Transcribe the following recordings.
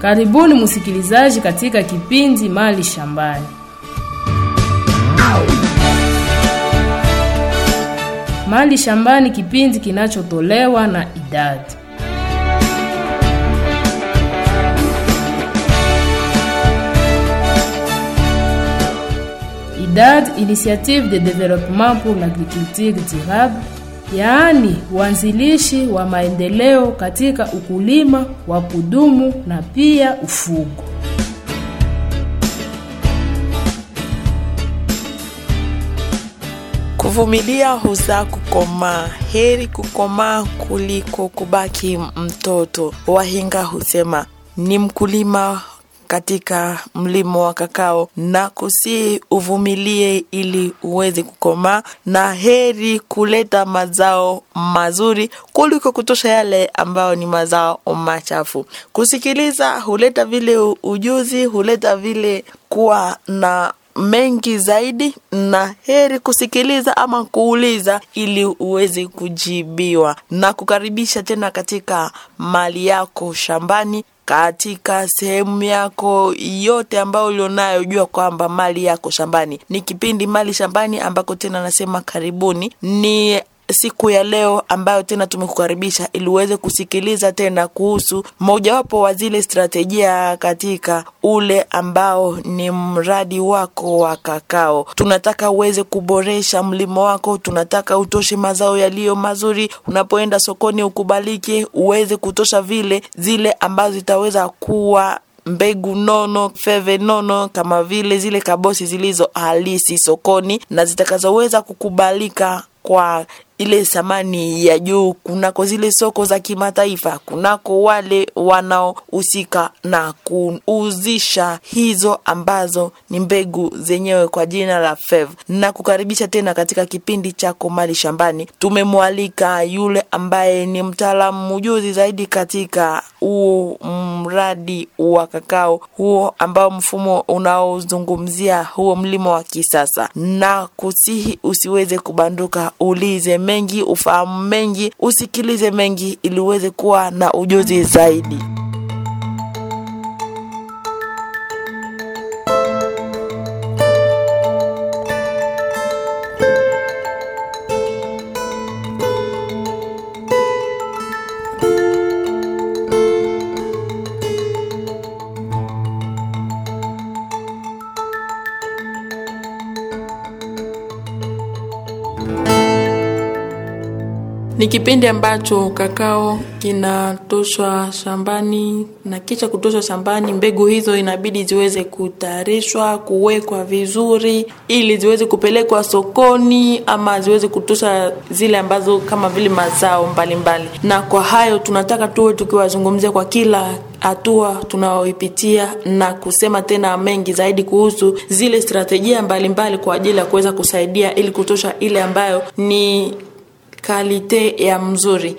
Karibuni msikilizaji katika kipindi Mali Shambani. Mali Shambani, kipindi kinachotolewa na idadi IDAD, Initiative de Développement pour l'Agriculture Durable, yaani uanzilishi wa maendeleo katika ukulima wa kudumu na pia ufugo. Kuvumilia huzaa kukomaa. Heri kukomaa kuliko kubaki mtoto. Wahenga husema ni mkulima katika mlimo wa kakao na kusihi uvumilie ili uweze kukomaa, na heri kuleta mazao mazuri kuliko kutosha yale ambayo ni mazao machafu. Kusikiliza huleta vile ujuzi, huleta vile kuwa na mengi zaidi, na heri kusikiliza ama kuuliza ili uweze kujibiwa, na kukaribisha tena katika mali yako shambani katika sehemu yako yote ambayo ulionayo, jua kwamba mali yako shambani. Ni kipindi Mali Shambani ambako tena nasema karibuni. Ni siku ya leo ambayo tena tumekukaribisha ili uweze kusikiliza tena kuhusu mojawapo wa zile strategia katika ule ambao ni mradi wako wa kakao. Tunataka uweze kuboresha mlimo wako, tunataka utoshe mazao yaliyo mazuri. Unapoenda sokoni, ukubalike uweze kutosha vile zile ambazo zitaweza kuwa mbegu nono feve nono kama vile zile kabosi zilizo halisi sokoni na zitakazoweza kukubalika kwa ile thamani ya juu kunako zile soko za kimataifa, kunako wale wanaohusika na kuuzisha hizo ambazo ni mbegu zenyewe kwa jina la FEV. Na kukaribisha tena katika kipindi chako Mali Shambani. Tumemwalika yule ambaye ni mtaalamu mjuzi zaidi katika huo mradi wa kakao huo ambao mfumo unaozungumzia huo mlimo wa kisasa, na kusihi usiweze kubanduka, ulize mengi, ufahamu mengi, usikilize mengi ili uweze kuwa na ujuzi zaidi. Ni kipindi ambacho kakao kinatoshwa shambani na kisha kutoshwa shambani, mbegu hizo inabidi ziweze kutayarishwa, kuwekwa vizuri ili ziweze kupelekwa sokoni ama ziweze kutosha zile ambazo kama vile mazao mbalimbali mbali. Na kwa hayo tunataka tuwe tukiwazungumzia kwa kila hatua tunaoipitia na kusema tena mengi zaidi kuhusu zile strategia mbalimbali kwa ajili ya kuweza kusaidia ili kutosha ile ambayo ni kalite ya mzuri,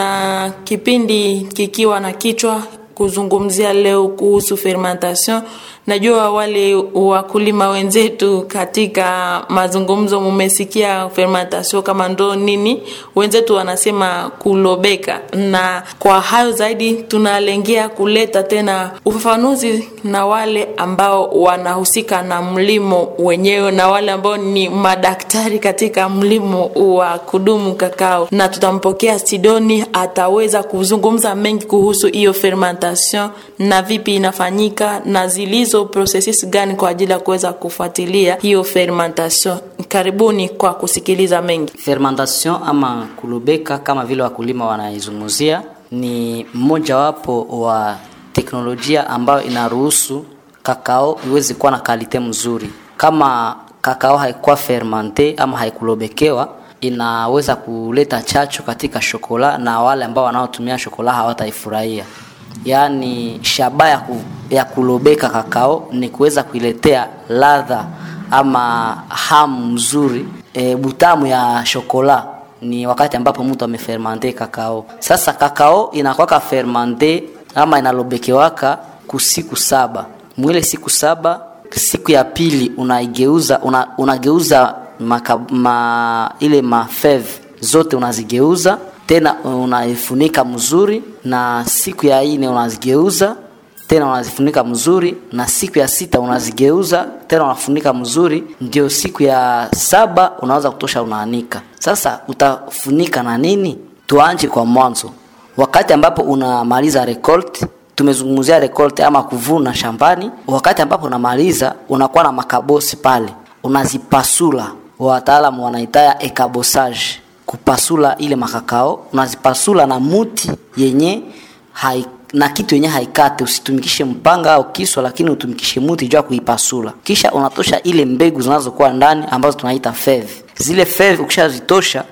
na kipindi kikiwa na kichwa kuzungumzia leo kuhusu fermentation. Najua wale wakulima wenzetu katika mazungumzo mumesikia fermentation kama ndo nini, wenzetu wanasema kulobeka, na kwa hayo zaidi tunalengea kuleta tena ufafanuzi na wale ambao wanahusika na mlimo wenyewe na wale ambao ni madaktari katika mlimo wa kudumu kakao, na tutampokea Sidoni, ataweza kuzungumza mengi kuhusu hiyo fermentation na vipi inafanyika na zilizo processes gani kwa ajili ya kuweza kufuatilia hiyo fermentation. Karibuni kwa kusikiliza mengi. Fermentation ama kulubeka kama vile wakulima wanaizungumzia ni mmojawapo wa teknolojia ambayo inaruhusu kakao iweze kuwa na kalite mzuri. Kama kakao haikuwa fermente ama haikulobekewa, inaweza kuleta chacho katika shokola na wale ambao wanaotumia shokola hawataifurahia. Yaani shaba ya, ku, ya kulobeka kakao ni kuweza kuiletea ladha ama hamu mzuri e, butamu ya shokola ni wakati ambapo mtu amefermente kakao. Sasa kakao inakwaka fermente ama inalobekewaka kusiku saba. Mwile siku saba, siku ya pili unaigeuza una, unageuza maka, ma, ile mafeve zote unazigeuza tena unaifunika mzuri, na siku ya ine unazigeuza tena unazifunika mzuri na siku ya sita unazigeuza tena unafunika mzuri ndio siku ya saba unaweza kutosha unaanika sasa utafunika na nini tuanje kwa mwanzo wakati ambapo unamaliza recolt tumezungumzia recolt ama kuvuna shambani wakati ambapo unamaliza unakuwa na makabosi pale unazipasula wataalamu wanaitaya ekabosage kupasula ile makakao unazipasula na muti yenye hai, na kitu yenye haikate usitumikishe mpanga au kiswa lakini utumikishe muti juu ya kuipasula kisha unatosha ile mbegu zinazokuwa ndani ambazo tunaita feve zile feve ukishazitosha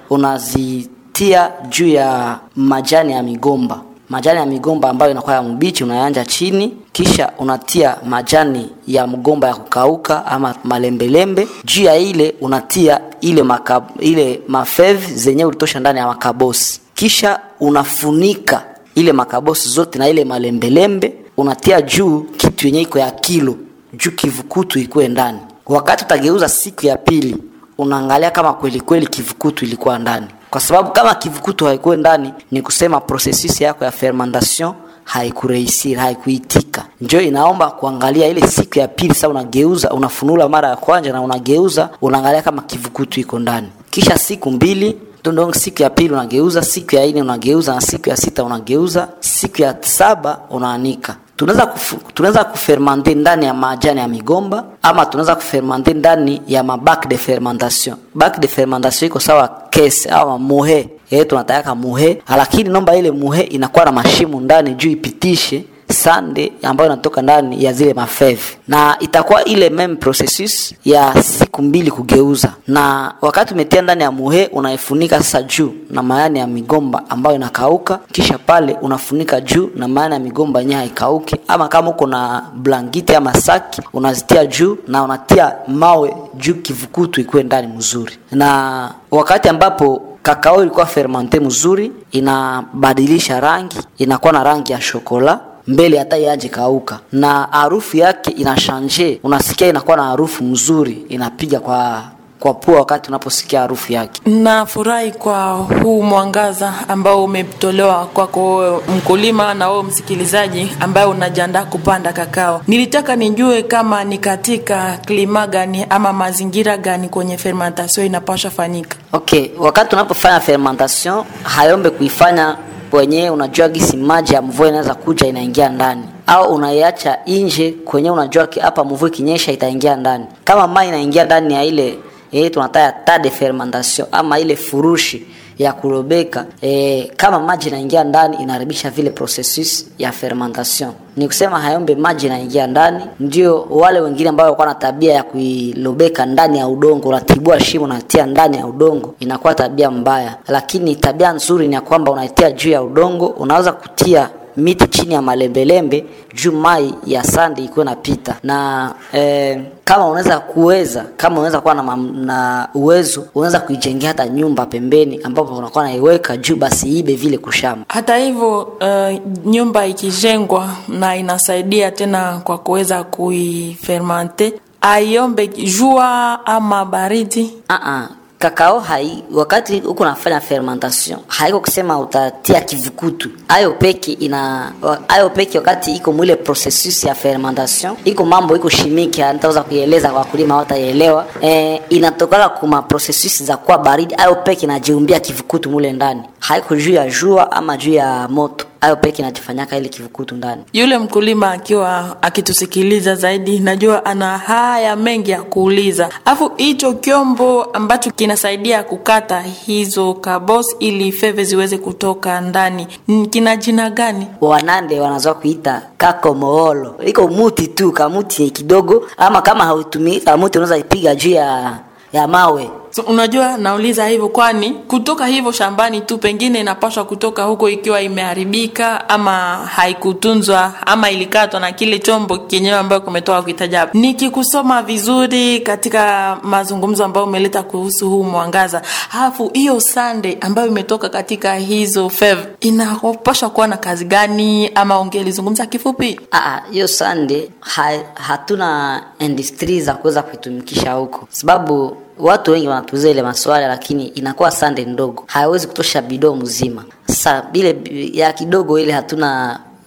unazitia juu ya majani ya migomba majani ya migomba ambayo inakuwa ya mbichi unayanja chini kisha unatia majani ya mgomba ya kukauka ama malembelembe juu ya ile unatia ile maka, ile mafev zenye ulitosha ndani ya makabosi kisha unafunika ile makabosi zote na ile malembelembe unatia juu kitu yenye iko ya kilo juu kivukutu ikuwe ndani wakati utageuza siku ya pili unaangalia kama kweli kweli kivukutu ilikuwa ndani kwa sababu kama kivukutu haikuwe ndani ni kusema processus yako ya fermentation haikurehisir haikuitika njo inaomba kuangalia ile siku ya pili sasa unageuza unafunula mara ya kwanza na unageuza unaangalia kama kivukutu iko ndani kisha siku mbili ndo siku ya pili unageuza siku ya nne unageuza na siku ya sita unageuza siku ya saba unaanika tunaweza kufu, tunaweza kufermente ndani ya majani ya migomba ama tunaweza kufermente ndani ya mabak de fermentation bak de fermentation iko sawa kese ama muhe yeye tunataka muhe lakini nomba ile muhe inakuwa na mashimo ndani juu ipitishe sande ambayo inatoka ndani ya zile mafeve na itakuwa ile meme processus ya siku mbili kugeuza na wakati umetia ndani ya muhe unaifunika sasa juu na mayani ya migomba ambayo inakauka kisha pale unafunika juu na mayani ya migomba yenyewe haikauki ama kama uko na blankiti ama saki unazitia juu na unatia mawe juu kivukutu ikuwe ndani mzuri na wakati ambapo kakao ilikuwa fermente mzuri inabadilisha rangi inakuwa na rangi ya shokola mbele hata yaje kauka na harufu yake inashanje unasikia inakuwa na harufu mzuri inapiga kwa kwa pua wakati unaposikia harufu yake nafurahi kwa huu mwangaza ambao umetolewa kwako wewe mkulima na wewe msikilizaji ambaye unajiandaa kupanda kakao nilitaka nijue kama ni katika klima gani ama mazingira gani kwenye fermentation inapasha fanyika okay wakati unapofanya fermentation hayombe kuifanya wenyewe unajua gisi maji ya mvua inaweza kuja inaingia ndani au unaiacha nje kwenye unajua hapa mvua ikinyesha itaingia ndani kama maji inaingia ndani ya ile eh, tunataya ta de fermentation ama ile furushi ya kurobeka e, kama maji inaingia ndani inaharibisha vile processus ya fermentation ni kusema hayombe maji inaingia ndani ndio wale wengine ambao walikuwa na tabia ya kuilobeka ndani ya udongo unatibua shimo unatia ndani ya udongo inakuwa tabia mbaya lakini tabia nzuri ni ya kwamba unaitia juu ya udongo unaweza kutia miti chini ya malembelembe juu mai ya sandi ikuwe napita na eh, kama unaweza kuweza kama unaweza kuwa na, mam- na uwezo unaweza kuijengea hata nyumba pembeni ambapo unakuwa naiweka juu basi ibe vile kushamba hata hivyo uh, nyumba ikijengwa na inasaidia tena kwa kuweza kuifermante aiombe jua ama baridi uh-uh. kakao hai wakati huko nafanya fermentation haiko kusema utatia kivukutu ayo peke ina ayo peke wakati iko mwile processus ya fermentation iko mambo iko shimiki nitaweza kuieleza kwa wakulima wataielewa e, inatokana kuma processus za kuwa baridi ayo peke inajiumbia kivukutu mule ndani haiko juu ya jua ama juu ya moto ayo peke inajifanyaka ile kivukutu ndani yule mkulima akiwa akitusikiliza zaidi najua ana haya mengi ya kuuliza alafu hicho kyombo ambacho kinasaidia kukata hizo kabos ili feve ziweze kutoka ndani n- kina jina gani wanande wanazoa kuita kako moolo iko muti tu kamuti kidogo ama kama hautumii kamuti unaweza ipiga juu ya ya mawe so, unajua nauliza hivyo kwani kutoka hivyo shambani tu pengine inapaswa kutoka huko ikiwa imeharibika ama haikutunzwa ama ilikatwa na kile chombo kenyewe ambayo kumetoka kuitaja hapo nikikusoma vizuri katika mazungumzo ambayo umeleta kuhusu huu mwangaza halafu hiyo sande ambayo imetoka katika hizo fev inapaswa kuwa na kazi gani ama ungelizungumza kifupi Aa, hiyo sande ha, hatuna industry za kuweza kuitumikisha huko sababu watu wengi wanatuuza ile maswala lakini inakuwa sande ndogo haiwezi kutosha bidoo mzima sasa bile ya kidogo ile hatuna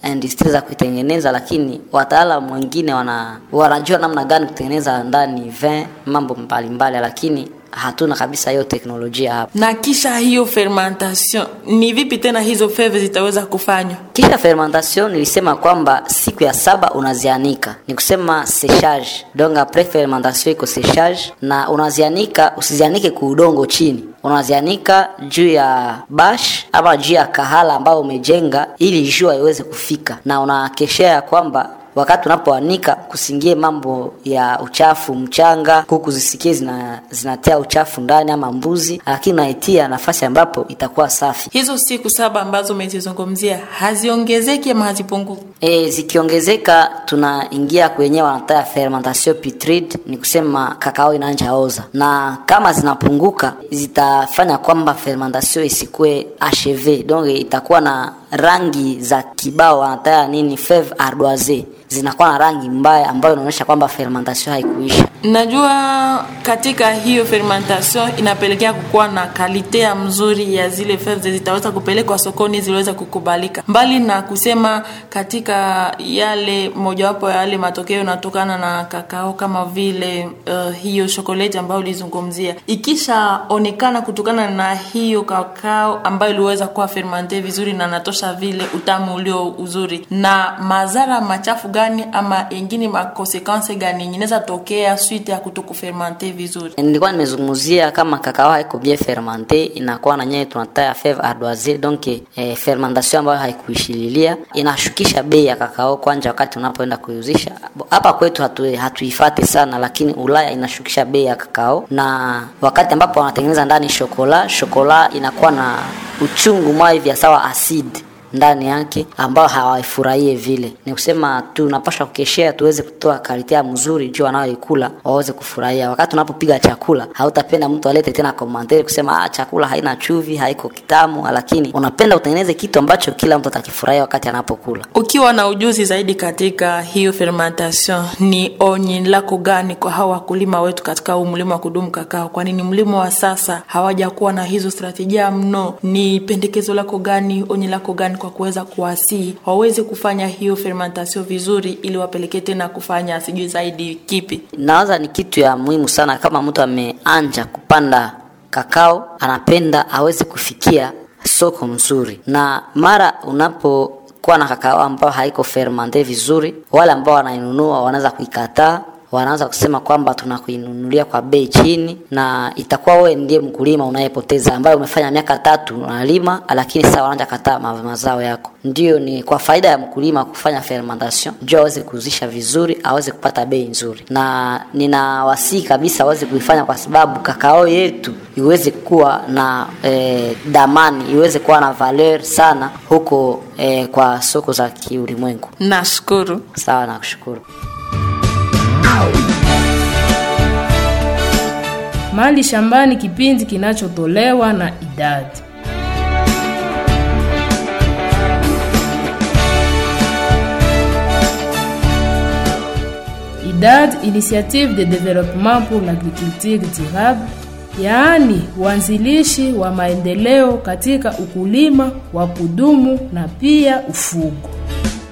industri za kuitengeneza, lakini wataalamu wengine wana wanajua namna gani kutengeneza ndani vin mambo mbalimbali, lakini hatuna kabisa hiyo teknolojia hapa. na kisha hiyo fermentation ni vipi tena hizo feve zitaweza kufanywa Kisha fermentation nilisema kwamba siku ya saba unazianika, ni kusema séchage. Donc après fermentation iko séchage, na unazianika, usizianike kuudongo chini, unazianika juu ya bash ama juu ya kahala ambayo umejenga, ili jua iweze kufika, na unakeshea ya kwamba wakati unapoanika kusingie mambo ya uchafu mchanga, kuku zisikie zina, zinatia uchafu ndani ama mbuzi, lakini unaitia nafasi ambapo itakuwa safi. hizo siku saba ambazo umezizungumzia haziongezeki ama hazipunguki E, zikiongezeka tunaingia kwenye wanataya fermentation putride, ni kusema kakao inaanja oza, na kama zinapunguka zitafanya kwamba fermentation isikue acheve, donc itakuwa na rangi za kibao wanataya nini feve ardoise, zinakuwa na rangi mbaya ambayo inaonyesha kwamba fermentation haikuisha. najua katika hiyo fermentation inapelekea kukuwa na kalite ya mzuri ya zile feve zitaweza kupelekwa sokoni ziliweza kukubalika mbali na kusema katika yale mojawapo ya yale matokeo yanatokana na kakao kama vile uh, hiyo shokoleti ambayo ulizungumzia ikishaonekana kutokana na hiyo kakao ambayo iliweza kuwa fermente vizuri na natosha vile utamu ulio uzuri na madhara machafu gani ama ingine makonsekanse gani inaweza tokea suite ya kutokufermente vizuri nilikuwa nimezungumzia kama kakao haiko bien fermente inakuwa na nyewe tunataya feve ardoise donc eh, fermentation ambayo haikuishililia inashukisha bei ya kakao kwanja wakati unapoenda kuiuzisha hapa kwetu hatu, hatuifate sana lakini ulaya inashukisha bei ya kakao na wakati ambapo wanatengeneza ndani shokola shokola inakuwa na uchungu mwa hivi ya sawa asidi ndani yake ambao hawaifurahie vile. Ni kusema tunapaswa kukeshea tuweze kutoa kalite mzuri juu wanaoikula waweze kufurahia. Wakati unapopiga chakula, hautapenda mtu alete tena komantari kusema ah, chakula haina chuvi, haiko kitamu, lakini unapenda utengeneze kitu ambacho kila mtu atakifurahia wakati anapokula. ukiwa na ujuzi zaidi katika hiyo fermentation ni onyi lako gani kwa hawa wakulima wetu katika huu mlima wa kudumu kakao kwani ni mlima wa sasa hawajakuwa na hizo strategia mno ni pendekezo lako gani onyi lako gani kwa kuweza kuwasii waweze kufanya hiyo fermentation vizuri ili wapelekee tena kufanya sijui zaidi kipi Nawaza ni kitu ya muhimu sana, kama mtu ameanja kupanda kakao, anapenda aweze kufikia soko mzuri, na mara unapokuwa na kakao ambao haiko fermente vizuri, wale ambao wanainunua wanaweza kuikataa wanaanza kusema kwamba tunakuinunulia kwa bei chini, na itakuwa wewe ndiye mkulima unayepoteza, ambaye umefanya miaka tatu unalima, lakini sasa wanaanza kataa ma- mazao yako. Ndio ni kwa faida ya mkulima kufanya fermentation, juu aweze kuuzisha vizuri, aweze kupata bei nzuri, na ninawasihi kabisa aweze kuifanya kwa sababu kakao yetu iweze kuwa na eh, damani, iweze kuwa na valeur sana huko eh, kwa soko za kiulimwengu. nashukuru Sawa, nakushukuru. Mali Shambani, kipindi kinachotolewa na idadi IDAD, Initiative de Développement pour l'Agriculture Durable, yaani uanzilishi wa maendeleo katika ukulima wa kudumu na pia ufugo.